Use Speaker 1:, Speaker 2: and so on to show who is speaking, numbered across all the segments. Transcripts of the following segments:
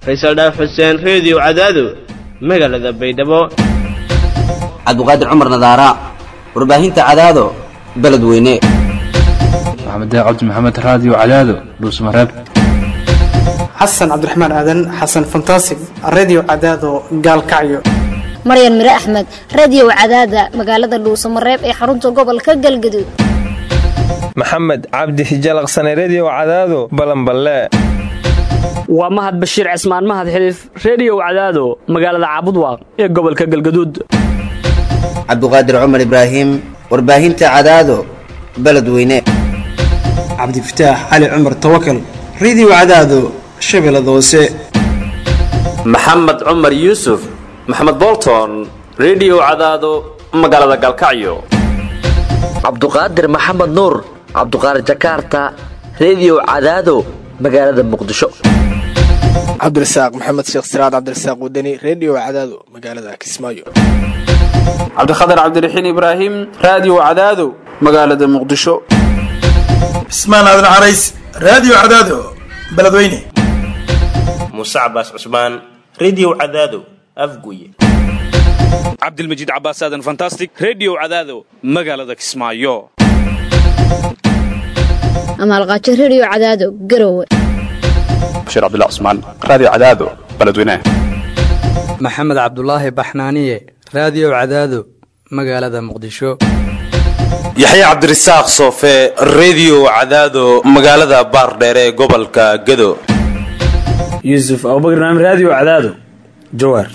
Speaker 1: faysal dhaaf xuseen reediyo cadaado magaalada baydhabo
Speaker 2: cabdiqaadir cumar nadaara warbaahinta cadaado beledweyne
Speaker 3: maxamed cabdi maxamed raadiyo cadaado dhuusmareeb
Speaker 4: xasan cabdiraxmaan aadan xasan fantasig redio cadaado gaalkacyo
Speaker 5: maryan mire axmed radio cadaada magaalada dhuusamareeb ee xarunta gobolka galgaduud
Speaker 6: maxamed cabdi hijalaqsane redio cadaado balanballe
Speaker 7: waa mahad bashiir cismaan mahad xiliif reediyow cadaado magaalada caabudwaaq ee gobolka galgaduud
Speaker 2: cabdiqaadir cumar ibraahim warbaahinta cadaado beledweyne
Speaker 4: cabdifataax cali cumar tawakal redio cadaado shabeellada hoose
Speaker 8: maxamed cumar yuusuf maxamed bolton redio cadaado magaalada galkacyo
Speaker 9: cabduqaadir maxamed nuur cabduqaadir jakaarta redio cadaado magaalada muqdisho
Speaker 10: cabdirasaaq maxamed sheekh siraad cabdirasaaq wadani redio cadaado magaalada kismaayo
Speaker 11: cabdikhatar cabdiraxiin ibraahim raadiyo cadaado magaalada muqdisho
Speaker 12: cismaan aadan carays raadiyo cadaado beledweyne
Speaker 13: muuse cabaas cusmaan redio cadaado afguye
Speaker 14: cabdilmajiid cabaas aadan fantastic redio cadaado magaalada kismaayo
Speaker 5: amaalqaajo redio cadaado garowe
Speaker 15: bashiir cabdilla cusmaan raadiyo cadaado beledweyne
Speaker 16: maxamed cabdulaahi baxnaaniye raadiyo cadaado magaalada muqdisho
Speaker 17: yaxya cabdirasaaq soofe redio cadaado magaalada baardheere ee gobolka gado
Speaker 18: yuusuf abubakr naam raadiyo cadaado jawaar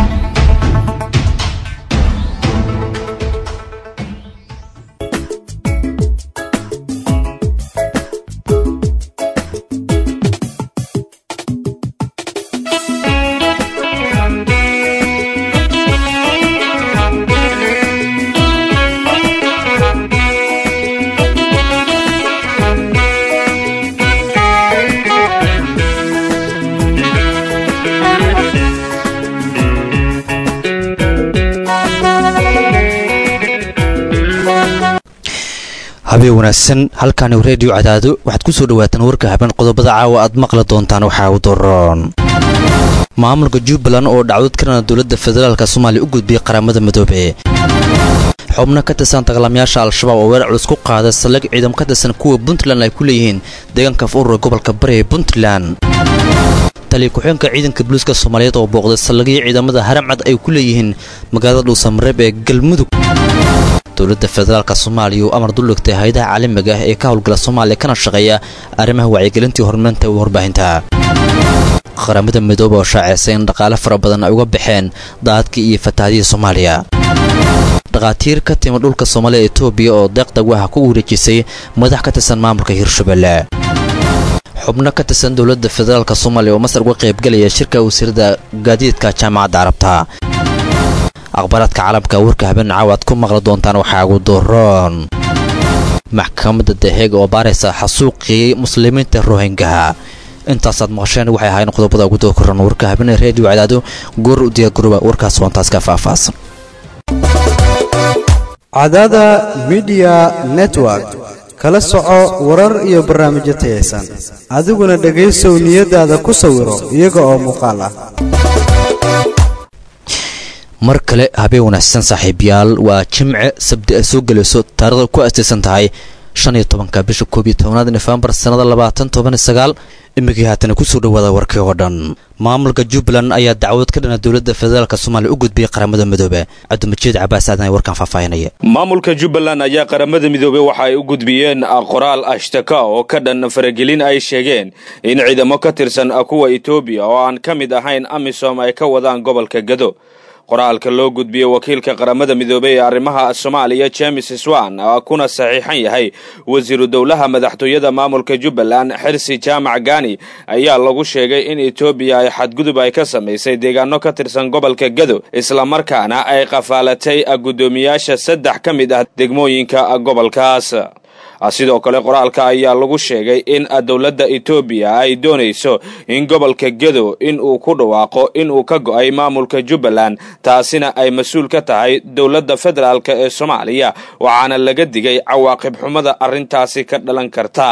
Speaker 19: habeen wanaagsan halkaani reediyo cadaado waxaad ku soo dhawaataan warka habeen qodobada caawa aad maqli doontaan waxaa u daroon maamulka jubbaland oo dhacdod karana dowladda federaalka soomaaliya u gudbiyey qaramada midoobe xubno ka tirsan dagaalamayaasha al-shabaab oo weerar culus ku qaada saldhig ciidam ka tirsan kuwa puntland ay ku leeyihiin deegaanka urura gobolka bari ee puntland taliya ku-xeenka ciidanka booliiska soomaaliyeed oo booqday saldhigyo ciidamada haramcad ay ku leeyihiin magaalada dhuusamareeb ee galmudug dowladda federaalka soomaaliya oo amar duldhigtay hay-adaha caalamiga ah ee ka howlgala soomaaliya kana shaqeeya arrimaha wacyigelintii horumarinta warbaahinta qaramada midoobe oo shaaceysay in dhaqaale fara badan ay uga baxeen daadkii iyo fatahaadihii soomaaliya dhakhaatiir ka timi dhulka soomaaliya etoobiya oo deeqdag waxa ku wareejisay madax ka tirsan maamulka hirshabelle xubno ka tirsan dowladda federaalka soomaaliya oo masar uga qaybgelaya shirka wasiirada gaadiidka jaamacadda carabta akhbaaraadka caalamka warka habeen caawa aad ku maqli doontaan waxaa ugu doroon maxkamadda daheeg oo baaraysa xasuuqii muslimiinta rohingaha intaasaad maqasheen waxay ahaayeen qodobada ugu dookoran warka habeen reediyo cadaado goor u diyaargarooba warkaas waantaas ka faahfaahsan
Speaker 20: cadaada midiya network kala soco warar iyo barnaamijyo tayaysan adiguna dhegaysow niyadaada ku sawiro iyaga oo muuqaal ah
Speaker 19: mar kale habeen wanaagsan saaxiibayaal waa jimce sabdi ay soo gelayso taarikhda ku astaysan tahay shan iyo tobanka bisha koob iyo tobanaad nofembar sannada labaatan toban iyo sagaal imikii haatana kusoo dhawaada warkii oo dhan maamulka jubbaland ayaa dacwad ka dhana dowladda federaalk soomaaliya u gudbiyey qaramada midoobe cabdimajiid cabaas aadan warkaan faahfaahinaya
Speaker 14: maamulka jubbaland ayaa qaramada midoobe waxa ay u gudbiyeen qoraal ashtaka oo ka dhan faragelin ay sheegeen in ciidamo ka tirsan kuwa etoobiya oo aan ka mid ahayn amisom ay ka wadaan gobolka gado qoraalka loo gudbiyey wakiilka qaramada midoobey ee arrimaha soomaaliya james swan kuna saxiixan yahay wasiiru dowlaha madaxtooyada maamulka jubbaland xirsi jaamac gani ayaa lagu sheegay in etoobiya ay xadgudub ay ka samaysay deegaano ka tirsan gobolka gado islamarkaana ay qafaalatay guddoomiyaasha saddex ka mid ah degmooyinka gobolkaas sidoo kale qoraalka ayaa lagu sheegay in dowladda etoobiya ay doonayso in gobolka gedo in uu ku dhawaaqo in uu ka go'ay maamulka jubbaland taasina ay mas-uul ka tahay dowladda federaalk ee soomaaliya waxaana laga digay cawaaqib xumada arrintaasi ka dhalan karta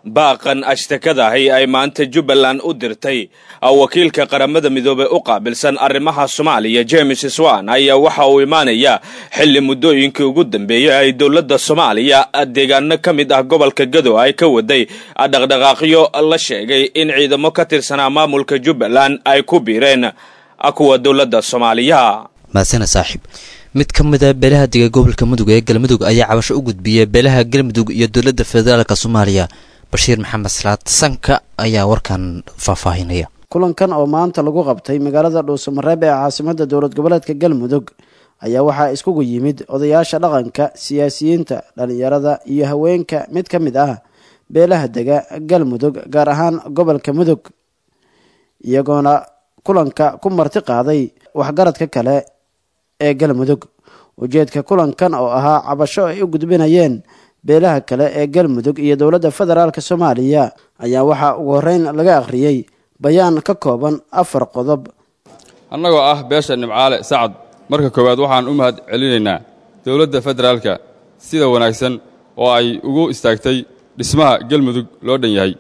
Speaker 14: baaqan ashtakadahi ay maanta jubbaland u dirtay wakiilka qaramada midoobey u qaabilsan arrimaha soomaaliya james swan ayaa waxa uu imaanayaa xilli muddooyinkii ugu dambeeyey ay dowladda soomaaliya deegaano ka mid ah gobolka gado ay ka waday dhaqdhaqaaqyo la sheegay in ciidamo ka tirsanaa maamulka jubbaland ay ku biireen kuwa dowladda soomaaliya
Speaker 19: maadsana saaxiib mid ka mid a beelaha dega gobolka mudug ee galmudug ayaa cabasho u gudbiyay beelaha galmudug iyo dowladda federaalk soomaaliya bashiir maxamed salaad sanka ayaa warkan faahfaahinaya
Speaker 21: kulankan oo maanta lagu qabtay magaalada dhuusamareeb ee caasimadda dowlad goboleedka galmudug ayaa waxaa iskugu yimid odayaasha dhaqanka siyaasiyiinta dhallinyarada iyo haweenka mid ka mid ah beelaha dega galmudug gaar ahaan gobolka mudug iyagoona kulanka ku marti qaaday waxgaradka kale ee galmudug ujeedka kulankan oo ahaa cabasho ay u gudbinayeen beelaha kale ee galmudug iyo dowladda federaalk soomaaliya ayaa waxaa ugu horreyn laga akhriyey bayaan ka kooban afar qodob
Speaker 22: annagoo ah beesha nimcaale sacad marka koowaad waxaan u mahad celinaynaa dowladda federaalka sida wanaagsan oo ay ugu istaagtay dhismaha galmudug loo dhan yahay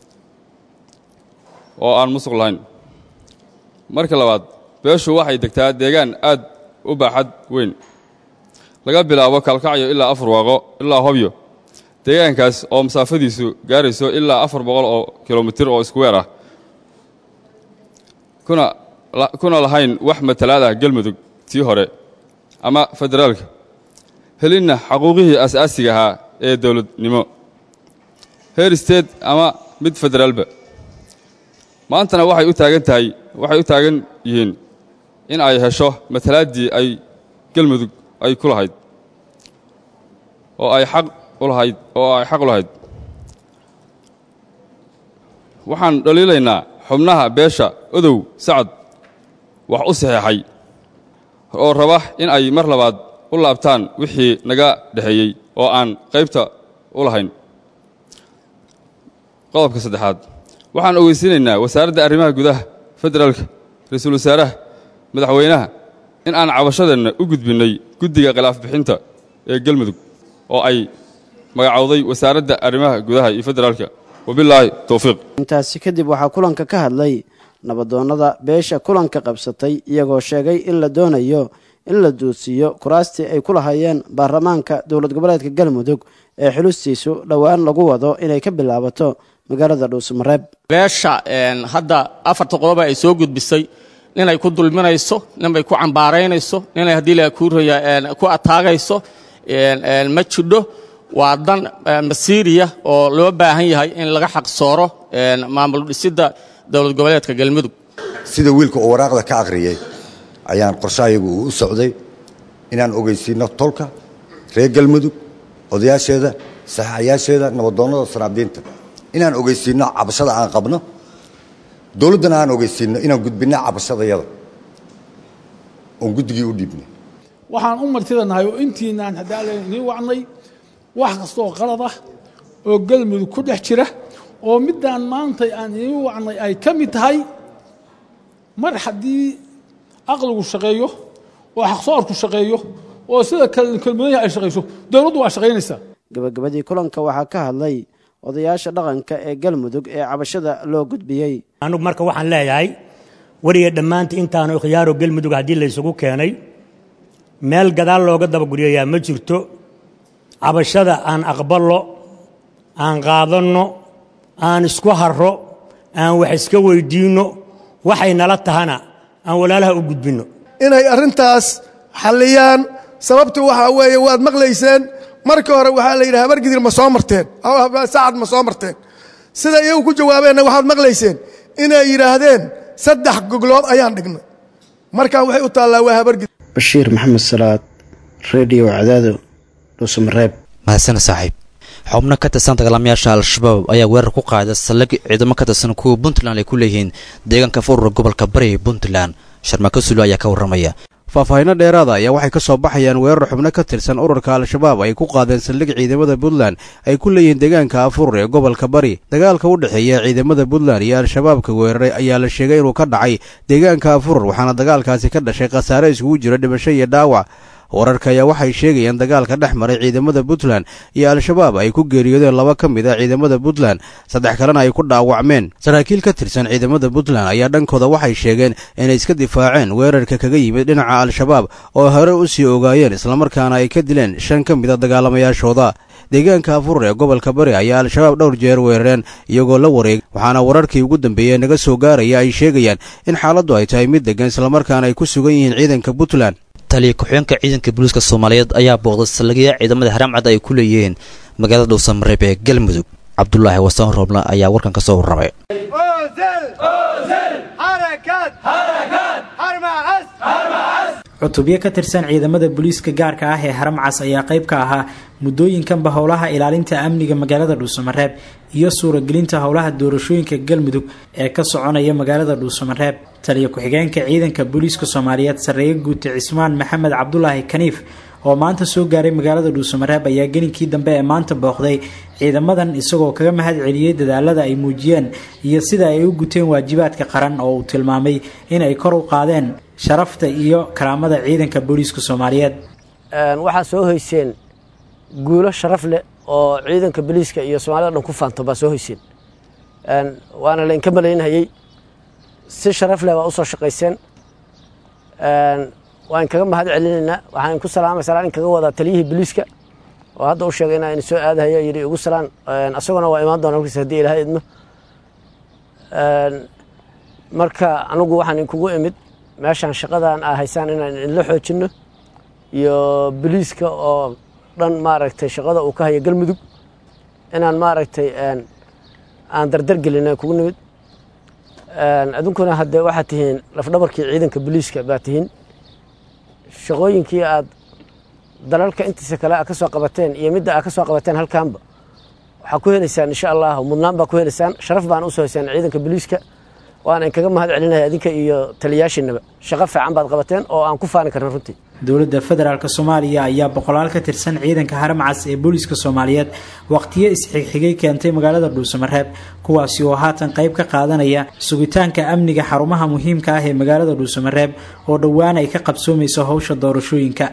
Speaker 22: oo aan musuq lahayn marka labaad beeshu waxay degtaa deegaan aad u baaxad weyn laga bilaabo kalkacyo ilaa afar waaqo ilaa hobyo deegaankaas oo masaafadiisu gaarayso ilaa afar boqol oo kilomitir oo iskuweer ah kuna lahayn wax matalaad ah galmudug tii hore ama federaalka helinna xaquuqihii asaasiga ahaa ee dowladnimo heer state ama mid federaalba maantana waxay u taagan tahay waxay u taagan yihiin in ay hesho matalaaddii ay galmudug ay ku lahayd oo ay xaq u lahayd oo ay xaq u lahayd waxaan dhaliilaynaa xubnaha beesha odow sacad wax u saxeexay oo raba in ay mar labaad u laabtaan wixii naga dhexeeyey oo aan qaybta u lahayn qodobka saddexaad waxaan ogeysiinaynaa wasaaradda arrimaha gudaha federaalka ra-iisul wasaaraha madaxweynaha in aan cabashadeenna u gudbinnay guddiga khilaaf bixinta ee galmudug oo ay magacowday wasaaradda arrimaha gudaha iyo federaalka wabilaahi towfiiq
Speaker 21: intaasi kadib waxaa kulanka ka hadlay nabadoonnada beesha kulanka qabsatay iyagoo sheegay in la doonayo in la duudsiiyo kuraastii ay ku lahaayeen baarlamaanka dowlad goboleedka galmudug ee xulustiisu dhowaan lagu wado inay ka bilaabato magaalada dhuusamareeb
Speaker 23: beesha hadda afarta qodoba ay soo gudbisay ninay ku dulminayso ninbay ku cambaaraynayso ninay haddii la kuuraya ku ataagayso ma jidho waa dan masiiriya oo loo baahan yahay in laga xaqsooro maamul dhisidda dowlad goboleedka galmudug
Speaker 24: sida wiilka oo waraaqda ka akhriyey ayaan qorshahayagu uu u socday inaan ogeysiinno tolka reer galmudug odayaasheeda saxaayaasheeda nabadoonnada sanaabdiinta inaan ogeysiinno cabashada aan qabno dowladdana aan ogeysiinno inaan gudbinno cabashadayada oon guddigii u dhiibnay
Speaker 25: waxaan u martidanahay oo intiinaan haddaalen idiin wacnay wax kastaoo qalad ah oo galmudug ku dhex jira oo middaan maanta aan idiin wacnay ay ka mid tahay mar haddii aqligu shaqeeyo oo xaqsoorku shaqeeyo oo sida kelmadaha ay shaqayso dowladdu waa shaqaynaysaa
Speaker 21: gabagabadii kulanka waxaa ka hadlay odayaasha dhaqanka ee galmudug ee cabashada loo gudbiyey
Speaker 26: anugu marka waxaan leeyahay weliga dhammaanta intaanu khiyaaro galmudug haddii laysugu keenay meel gadaal looga dabaguryayaa ma jirto cabashada aan aqballo aan qaadanno aan isku harro aan wax iska weyddiinno waxay nala tahana aan walaalaha u gudbinno
Speaker 27: inay arrintaas xalliyaan sababtu waxaa weeye waad maqlayseen markii hore waxaa la yidhaha habargidir ma soo marteen sacad ma soo marteen sida iyagu ku jawaabeenna waxaad maqlayseen inay yidhaahdeen saddex goglood ayaan dhignay markaa waxay u taallaa waa habargidir
Speaker 21: bashiir maxamed salaad redio cadaado dhuusamareeb
Speaker 19: mahadsana saaxiib xubno ka tirsan dagaalamayaasha al-shabaab ayaa weerar ku qaaday saldhig ciidamo ka tirsan kuwa puntland ay ku leeyihiin deegaanka furura gobolka bari ee puntland sharmako sulo ayaa ka warramaya
Speaker 28: faahfaahinno dheeraada ayaa waxay ka soo baxayaan weerar xubno ka tirsan ururka al-shabaab ay ku qaadeen saldhig ciidamada puntland ay ku leeyihiin deegaanka afurur ee gobolka bari dagaalka u dhexeeya ciidamada puntland iyo al-shabaabka weeraray ayaa la sheegay inuu ka dhacay deegaanka afurur waxaana dagaalkaasi ka dhashay khasaare iskugu jira dhimasho iyo dhaawac wararka ayaa waxay sheegayaan dagaalka dhex maray ciidamada puntland iyo al-shabaab ay ku geeriyoodeen laba ka mid a ciidamada puntland saddex kalena ay ku dhaawacmeen saraakiil ka tirsan ciidamada puntland ayaa dhankooda waxay sheegeen inay iska difaaceen weerarka kaga yimid dhinaca al-shabaab oo hore u sii ogaayeen islamarkaana ay ka dileen shan ka mid a dagaalamayaashooda deegaanka afur ee gobolka bari ayaa al-shabaab dhowr jeer weerareen iyagoo la wareeg waxaana wararkii ugu dambeeyey naga soo gaaraya ay sheegayaan in xaaladdu ay tahay mid degan islamarkaana ay ku sugan yihiin ciidanka puntland
Speaker 19: taliya ku-xigeenka ciidanka booliiska soomaaliyeed ayaa booqday saldhigya ciidamada haramcad ay ku leeyihiin magaalada dhowsamareeb ee galmudug cabdulaahi wasaan roobna ayaa warkan ka soo warramay
Speaker 1: cutubyo ka tirsan ciidamada booliiska gaarka ah ee haramcas ayaa qayb ka ahaa muddooyinkanba howlaha ilaalinta amniga magaalada dhuusamareeb iyo suuragelinta howlaha doorashooyinka galmudug ee ka soconaya magaalada dhuusamareeb taliya ku-xigeenka ciidanka booliiska soomaaliyeed sarreeye guute cismaan maxamed cabdulaahi kaniif oo maanta soo gaaray magaalada dhuusamareeb ayaa geninkii dambe ee maanta booqday ciidamadan isagoo kaga mahad celiyey dadaalada ay muujiyeen iyo sida ay u guteen waajibaadka qaran oo uu tilmaamay in ay kor u qaadeen sharafta iyo karaamada ciidanka booliiska soomaaliyeed
Speaker 2: waxaa soo hoyseen guulo sharaf leh oo ciidanka booliiska iyo soomaalida dhan ku faanto baa soo hoyseen waana laynka malaynhayey si sharaf leh baa usoo shaqayseen waan kaga mahad celinaynaa waxaan ku salaamay salaan in kaga wadaa taliyihii booliiska oo hadda u sheegay inaa soo aadahayo yidhi ugu salaan asaguna waa imaan doona markiis haddii ilaahay idmo marka anigu waxaan inkugu imid meeshaan shaqadan aa haysaan inaan idinla xoojinno iyo boliiska oo dhan maaragtay shaqada uu ka hayo galmudug inaan maaragtay aan dardar gelina kugu nimid adunkuna haddee waxaad tihiin lafdhabarkii ciidanka boliiska baa tihiin shaqooyinkii aad dalalka intiisa kale a ka soo qabateen iyo midda aa ka soo qabateen halkaanba waxaa ku helaysaan insha allah mudnaan baa ku helaysaan sharaf baan usoo haysaan ciidanka boliiska waana inkaga mahad celinaya adinka iyo taliyaashiinaba shaqo fiican baad qabateen oo aan ku faani karna runtii
Speaker 1: dowladda federaalk soomaaliya ayaa boqolaal ka tirsan ciidanka haramcas ee booliiska soomaaliyeed waqtiyo isxigxigay keentay magaalada dhuusamareeb kuwaasi oo haatan qayb ka qaadanaya sugitaanka amniga xarumaha muhiimka ah ee magaalada dhuusamareeb oo dhowaan ay ka qabsoomayso howsha doorashooyinka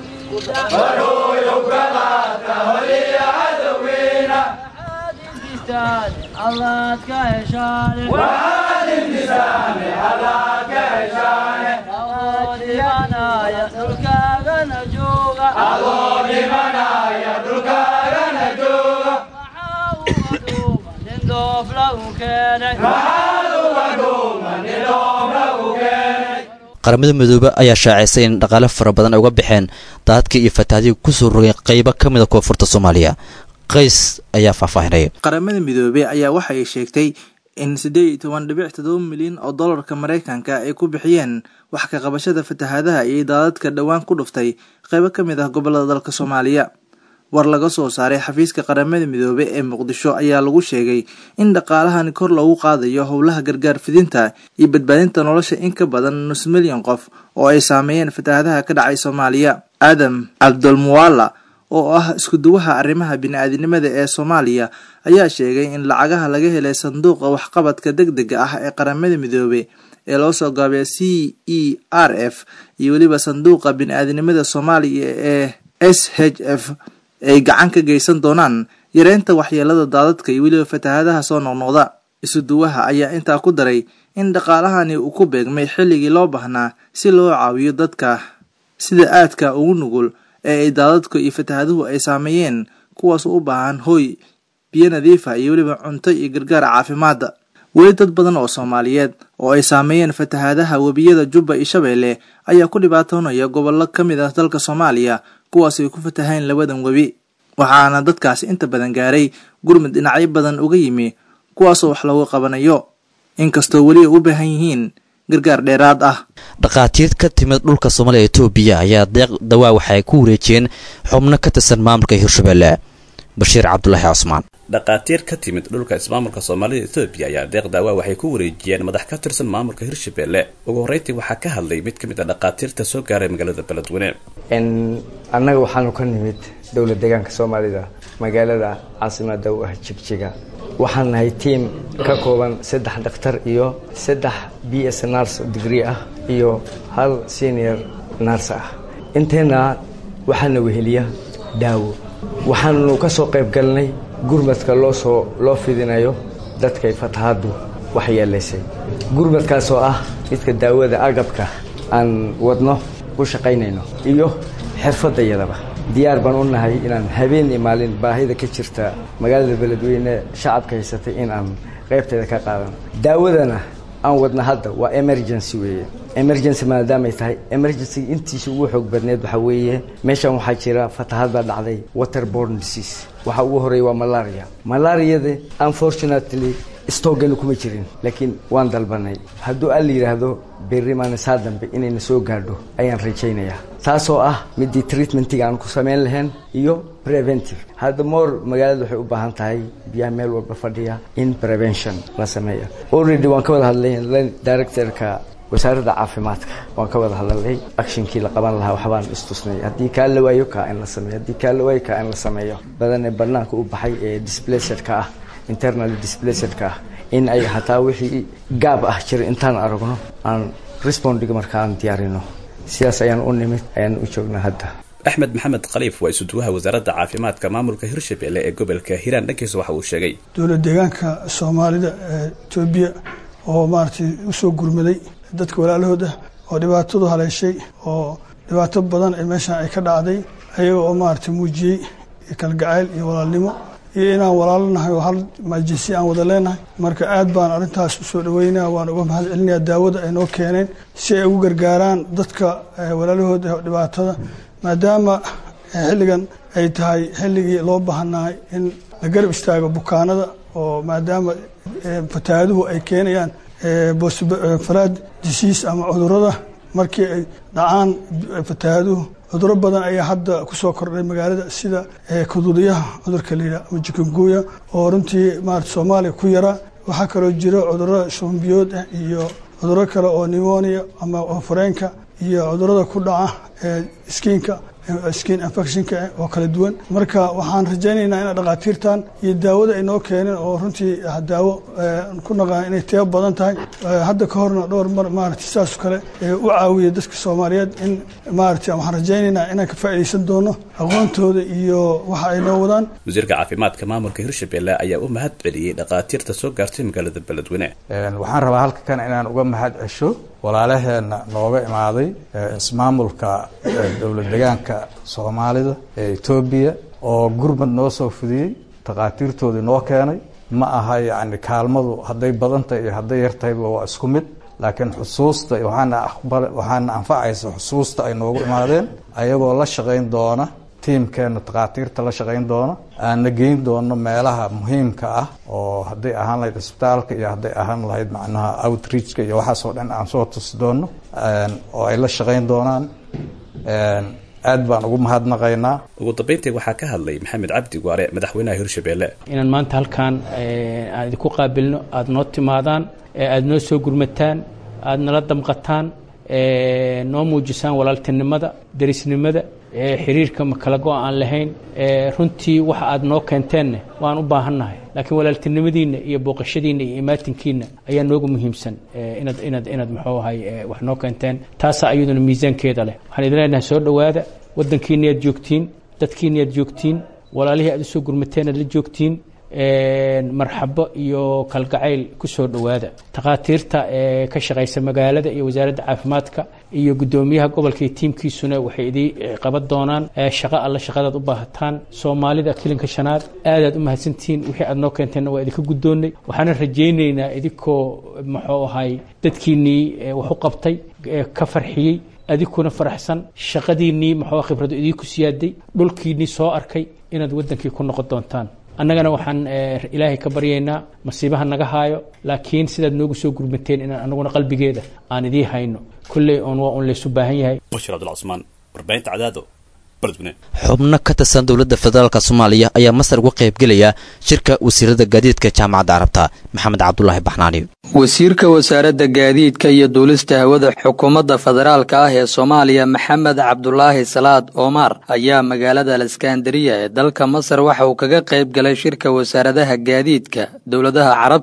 Speaker 19: qaramada midoobe ayaa shaacisay in dhaqaale fara badan ay uga baxeen daadka iyo fatahaadii kusoo rogay qaybo ka mida koonfurta soomaaliya qays ayaa faahfaahinaya
Speaker 3: qaramada midoobey ayaa waxa ay sheegtay in siddeed iyo toban dhibic toddoba milyan oo dollarka maraykanka ay ku bixiyeen wax ka qabashada fatahaadaha iyo daadadka dhowaan ku dhuftay qaybo ka mid ah gobolada dalka soomaaliya war laga soo saaray xafiiska qaramada midoobe ee muqdisho ayaa lagu sheegay in dhaqaalahani kor loogu qaadayo howlaha gargaar fidinta iyo badbaadinta nolosha in ka badan nus milyan qof oo ay saameeyeen fatahaadaha ka dhacay soomaaliya aadam cabdulmuwaala oo ah iskuduwaha arrimaha bini-aadinimada ee soomaaliya ayaa sheegay in lacagaha laga helay sanduuqa waxqabadka deg dega ah ee qaramada midoobe ee loo soo gaabay c e r f iyo weliba sanduuqa bini-aadinimada soomaaliya ee s h f ay gacan ka geysan doonaan yareynta waxyeelada daadadka iyo weliba fatahaadaha soo noqnoqda isuduwaha ayaa intaa ku daray in dhaqaalahani uu ku beegmay xilligii loo baahnaa si loo caawiyo dadka sida aadka ugu nugul ee ay daadadku iyo fatahaaduhu ay saameeyeen kuwaas u baahan hooy biyo nadiifa iyo weliba cunto iyo gargaar caafimaadda weli dad badan oo soomaaliyeed oo ay saameeyeen fatahaadaha webiyada jubba iyo shabeelle ayaa ku dhibaatoonaya gobollo ka mid ah dalka soomaaliya kuwaas ay ku fatahayn labadan webi waxaana dadkaasi inta badan gaaray gurmud dhinacyo badan uga yimi kuwaasoo wax loogu qabanayo inkastoo weli ay u baahan yihiin gargaar dheeraad ah
Speaker 19: dhakhaatiir ka timid dhulka soomaaliya etoobiya ayaa deeq dawaa waxa ay ku wareejiyeen xubno ka tirsan maamulka hirshabelle bashiir cabdulaahi cusmaan
Speaker 4: dhakhaatiir ka timid dhulka ismaamulka soomaalida etoobiya ayaa deeq daawaa waxay ku wareejiyeen madax ka tirsan maamulka hirshabelle ugu horreyntii waxaa ka hadlay mid ka mid a dhakhaatiirta soo gaaray magaalada beledweyne
Speaker 6: annaga waxaanu ka nimid dowlad deegaanka soomaalida magaalada caasimada u ah jigjiga waxaan nahay tiim ka kooban saddex dhakhtar iyo saddex b s nars degree ah iyo hal senior nars ah inteena waxaana weheliya daawo waxaanu ka soo qayb galnay gurmadka loo soo loo fidinayo dadkay fatahaaddu waxyeelaysay gurmadkaas oo ah midka daawada agabka aan wadno u shaqaynayno iyo xirfadayadaba diyaar baan u nahay inaan habeen iyo maalin baahida ka jirta magaalada beledweyne shacabka haysatay in aan qaybteeda ka qaadano daawadana aan wadna hadda waa emergency weeye emergency maadaamay tahay emergency intiisa ugu xoog badneed waxaa weeye meeshan waxaa jira fatahaad baa dhacday waterborne disease waxa ugu horeeya waa malaria malariada unfortunately stooganu kuma jirin laakiin waan dalbanay hadduu alla yidhaahdo berri maalin saa dambe inayna soo gaadho ayaan rajaynayaa taasoo ah midii treatmentiga aan ku samayn lahayn iyo preventive hadda moor magaalada waxay u baahan tahay biyaha meel walba fadhiya in prevention la sameeyo already waan ka wada hadlay directorka wasaaradda caafimaadka waan ka wada hadlalay actionkii la qaban lahaa waxbaan istusnay haddii kaa la waayo kaa in la sameeyo haddii kaa la waayo kaa in la sameeyo badan ee bannaanka u baxay ee displacerka ah internal displacerka ah in ay hataa wixii gaab ah jira intaan aragno aan respondiga marka aan diyaarino sidaas ayaan u nimid ayaan u joognaa hadda
Speaker 4: axmed maxamed khaliif waa isuduwaha wasaaradda caafimaadka maamulka hirshabelle ee gobolka hiiraan dhankiisa waxa uu sheegay
Speaker 27: dowlad deegaanka soomaalida ee etoobiya oo maaragtay usoo gurmaday dadka walaalahooda oo dhibaatadu haleeshay oo dhibaato badan ee meeshan ay ka dhacday ayaga oo maaragtay muujiyey kalgacayl iyo walaalnimo iyo inaan walaalo nahay oo hal majisi aan wada leenahay marka aad baan arrintaas usoo dhaweynaya waan uga mahad celinaya daawada ay noo keeneen si ay ugu gargaaraan dadka walaalahooda dhibaatada maadaama xilligan ay tahay xilligii loo baahanahay in la garab istaago bukaanada oo maadaama fataaduhu ay keenayaan bosfaraad disiis ama cudurada markii ay dhacaan fataaduhu cuduro badan ayaa hadda kusoo kordhay magaalada sida kududiyaha cudurka layidhah ama jikunguya oo runtii maarata soomaaliya ku yaraa waxaa kaloo jira cudurada shumbiyood ah iyo cuduro kale oo nimonia ama fareenka iyo cudurada ku dhaca skiinka skin infectionka oo kala duwan marka waxaan rajaynaynaa ina dhakhaatiirtan iyo daawada ay noo keeneen oo runtii daawo ku naqaan inay teebo badan tahay hadda ka horna dhowr mar maarata sidaas kale u caawiya dadka soomaaliyeed in maarata waxaan rajaynaynaa inaan ka faa'iidaysan doono aqoontooda iyo waxa ay noo wadaan
Speaker 4: wasiirka caafimaadka maamulka hirshabelle ayaa u mahad celiyey dhakhaatiirta soo gaartay magaalada beledweyne
Speaker 5: waxaan rabaa halkan inaan uga mahad cesho walaalaheenna nooga imaaday ismaamulka dowlad degaanka soomaalida ee etoobiya oo gurmad noo soo fidiyey takhaatiirtoodii noo keenay ma aha yacni kaalmadu hadday badan tahay iyo hadday yar tahayba waa isku mid laakiin xusuusta waxaana aqbal waxaana anfacaysa xusuusta ay noogu imaadeen ayagoo la shaqayn doona tiimkeenna takhaatiirta la shaqayn doona aanna geyn doono meelaha muhiimka ah oo hadday ahaan lahayd isbitaalka iyo hadday ahaan lahayd macnaha outreachka iyo waxaasoo dhan aan soo tusi doono oo ay la shaqayn doonaan aad baan ugu mahadnaqaynaa
Speaker 4: ugu dambeyntii waxaa ka hadlay maxamed cabdi waare madaxweynaha hirshabelle
Speaker 7: inaan maanta halkan aan idinku qaabilno aada noo timaadaan aada noo soo gurmataan aada nala damqataan noo muujisaan walaaltinimada derisnimada xiriirka makala go aan lahayn runtii waxa aad noo keenteenna waan u baahannahay laakiin walaaltinimadiinna iyo booqashadiinna iyo imaatinkiinna ayaa noogu muhiimsan inaad inaad inaad muxuu ahay wax noo keenteen taasaa iyaduna miisaankeeda leh waxaan idin leenahay soo dhowaada waddankiinni aad joogtiin dadkiinni aad joogtiin walaalihii aad usoo gurmateen aad la joogtiin marxabo iyo kalgacayl ku soo dhowaada takhaatiirta ee ka shaqaysa magaalada iyo wasaaradda caafimaadka iyo guddoomiyaha gobolka iyo tiimkiisuna waxay idii qaban doonaan shaqo alla shaqadaad u baahataan soomaalida kilinka shanaad aadaad u mahadsantihiin wixii aad noo keenteenna waa idinka guddoonnay waxaana rajaynaynaa idinkoo muxuu ahay dadkiinnii wax u qabtay ka farxiyey adinkuna faraxsan shaqadiinnii muxuu khibradu idiinku siyaaday dhulkiinnii soo arkay inaad waddankii ku noqon doontaan annagana waxaan ilaahay ka baryaynaa masiibaha naga haayo laakiin sidaad noogu soo gurmateen inaan anaguna qalbigeeda aan idii hayno kulley oon waa un laysu baahan yahay
Speaker 4: bashir cabdulcusmaan warbaahinta cadaado beledweyne
Speaker 19: xubno ka tirsan dowladda federaalk soomaaliya ayaa masar uga qaybgelaya shirka wasiirada gaadiidka jaamacadda carabta maxamed cabdulaahi baxnaani
Speaker 8: wasiirka wasaaradda gaadiidka iyo duulista hawada xukuumadda federaalka ah ee soomaaliya maxamed cabdulaahi salaad omar ayaa magaalada aleskandariya ee dalka masar waxa uu kaga qayb galay shirka wasaaradaha gaadiidka dowladaha carabta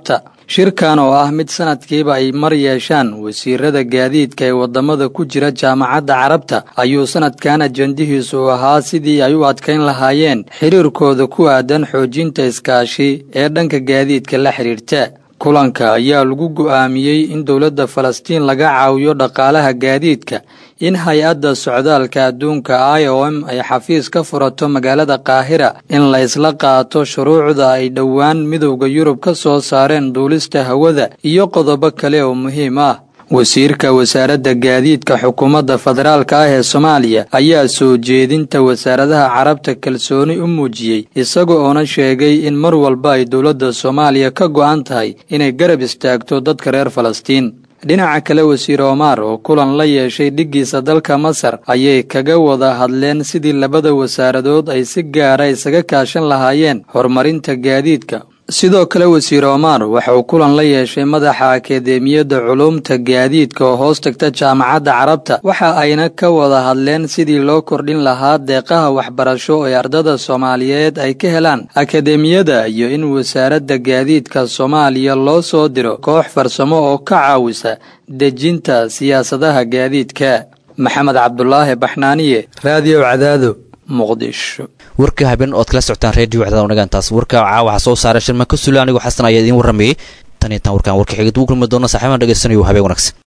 Speaker 8: shirkan oo ah mid sanadkiiba ay mar yeeshaan wasiirada gaadiidka ee wadamada ku jira jaamacadda carabta ayuu sanadkan ajandihiisu ahaa sidii ay u adkayn lahaayeen xiriirkooda ku aadan xoojinta iskaashi ee dhanka gaadiidka la xidhiirta kulanka ayaa lagu go'aamiyey in dowladda falastiin laga caawiyo dhaqaalaha gaadiidka in hay-adda socdaalka adduunka i o m ay xafiis ka furato magaalada qaahira in la isla qaato shuruucda ay dhowaan midowda yurub ka soo saareen duulista hawada iyo qodobo kale oo muhiim ah wasiirka wasaaradda gaadiidka xukuumadda federaalka ah ee soomaaliya ayaa soo jeedinta wasaaradaha carabta kalsooni u muujiyey isaga oona sheegay in mar walba ay dowladda soomaaliya ka go'an tahay inay garab istaagto dadka reer falastiin dhinaca kale wasiir omar oo kulan la yeeshay dhiggiisa dalka masar ayay kaga wada hadleen sidii labada wasaaradood ay si gaara isaga kaashan lahaayeen horumarinta gaadiidka sidoo kale wasiir omar waxa uu kulan la yeeshay madaxa akadeemiyadda culuumta gaadiidka oo hoos tagta jaamacadda carabta waxa ayna ka wada hadleen sidii loo kordhin lahaa deeqaha waxbarasho ee ardada soomaaliyeed ay ka helaan akadeemiyada iyo in wasaaradda gaadiidka soomaaliya loo soo diro koox farsamo oo ka caawisa dejinta siyaasadaha gaadiidka maxamed cabdulaahi baxnaaniye raadiyo cadaado muqdisho
Speaker 19: warka habeen ood kala socotaan reediyo cadaad wanaagaantaas warka caa waxaa soo saaray shirma ka sule anigoo xasan ayaa idiin warramayey tan iyo tan warkaan warka xigid ugu kulmi doona saaxiibaan dhegeysanayo habeen wanaagsan